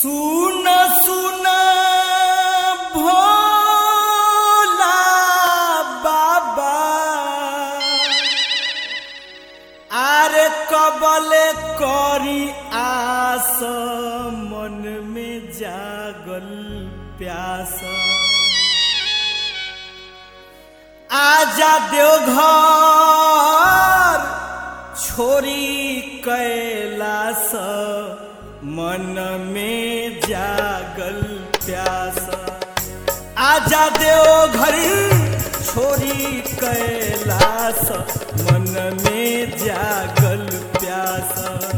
सुन सुन भोला बाबा आरे कबले करी आस मन में जागल प्यास आजा देवघर छोरी कैलास मन में जागल प्यास आजा देवघर छोरी कैलास मन में जागल प्यास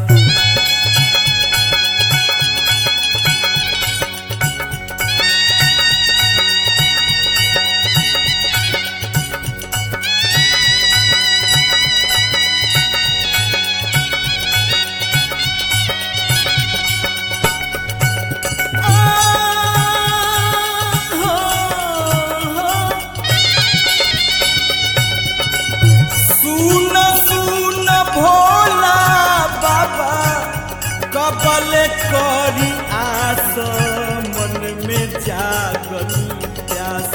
सुन सुन भोला बाबा कबल करी आस मन में जागल प्यास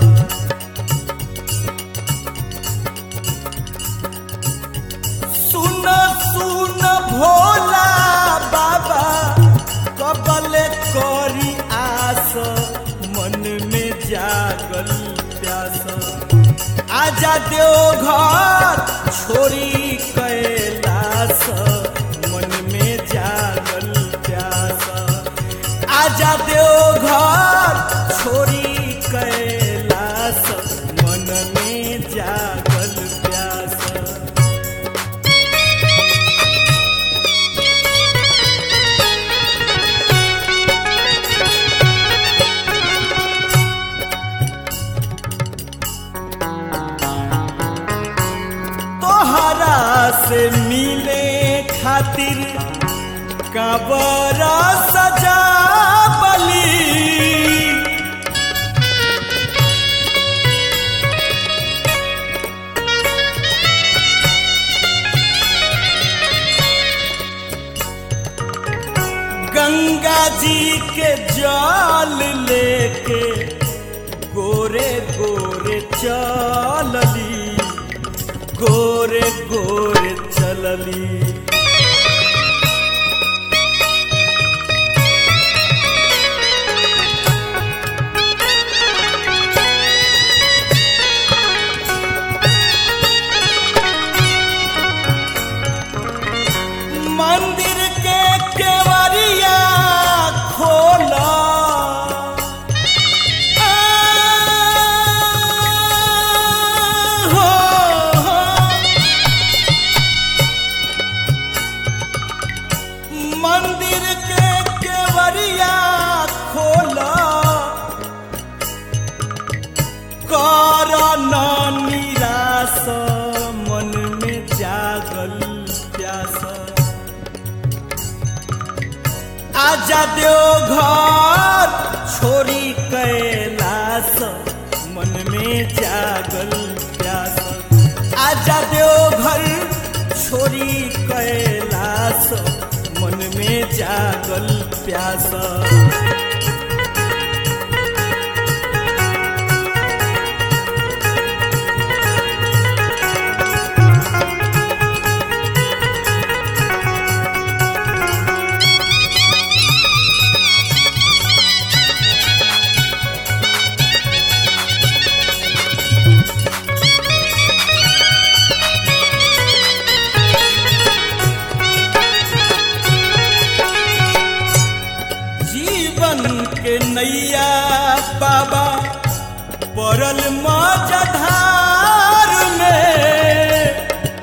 सुन सुन भोला बाबा कबल करी आस मन में जागल प्यास आजा देव घर छोरी कैलास मन में जागल प्यास आजा देव घर छोरी कैलास मन में जागल प्यास तोहरा से मिले खातिर कबर सजा बली गंगा जी के जल लेके गोरे गोरे चलली गोरे गोरे चलली मंदिर के केवरिया खोला हो हो मंदिर के केवरिया खोला कर न निराश मन में जागल प्यास आजा देव घर छोरी कैलास मन में जागल प्यास आजा देव घर छोरी कैलास मन में जागल प्यास जीवन के नैया बाबा पड़ल मजधार में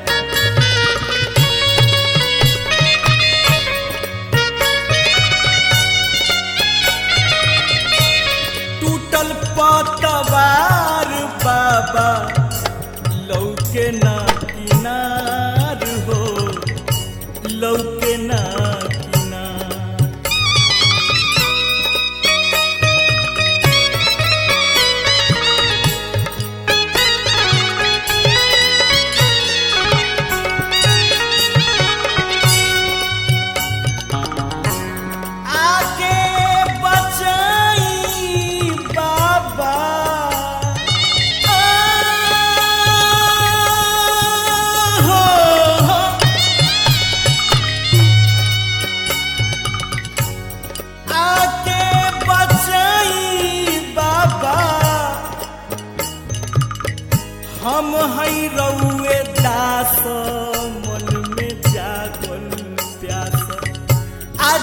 टूटल पतवार बाबा लौके ना किनार हो लौके ना किनार आगे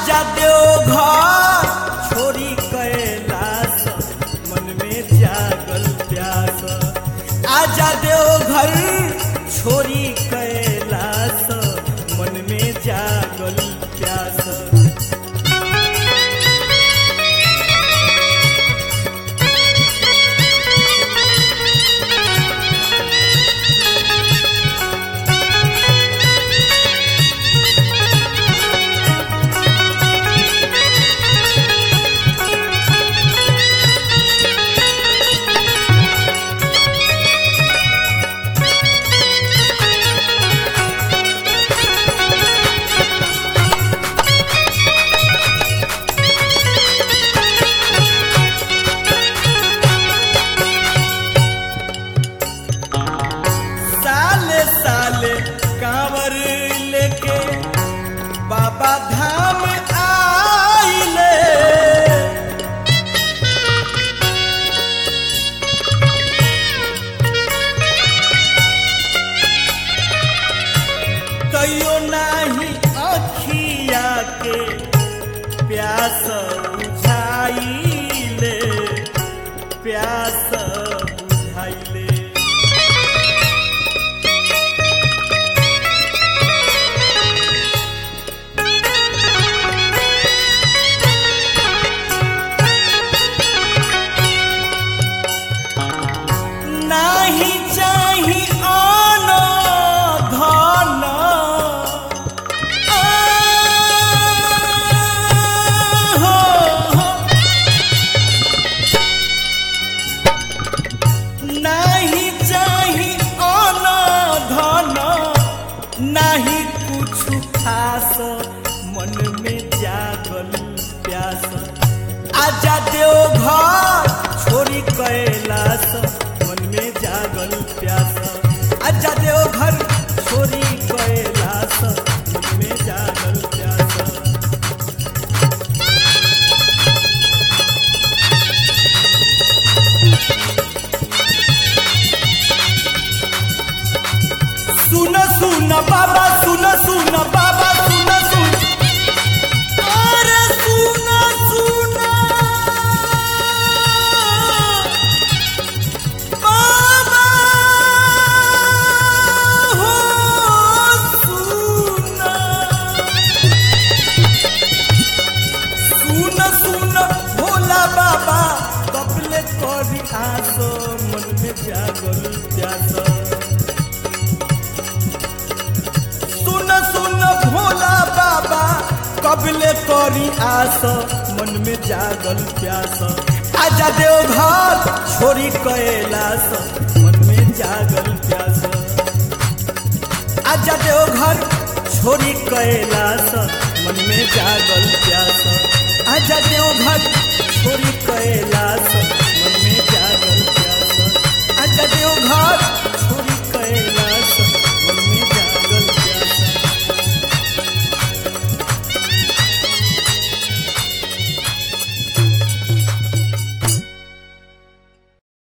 आजा देव घर छोरी कैलास मन में जागल प्यास आजा देव घर छोरी कैलास मन में जागल प्यास साले साले कांवर लेके बाबा धाम आइले कहियो नाही अखिया के प्यास बुझाइले प्यास बुझाइले नाही चाही आन धन आ, हो, हो। नाही चाही आन धन नाही कुछ खास मन में जागल प्यास आजा देव घर छोरी कैलास मन में जागल प्यास आजा देव घर छोरी कैलास मन में जागल प्यास सुन सुन बाबा सुन सुन बाबा सुन सुन अरे सुन सुन बाबा हो सुन सुन सुन भोला बाबा कपले करी आसो मन में जागल प्यास सुन सुन भोला बाबा कबले करी आस मन में जागल प्यास आजा देव घर छोरी कैलास मन में जागल प्यास आजा देव घर छोरी कैलास मन में जागल प्यास आजा देव घर छोरी कैलास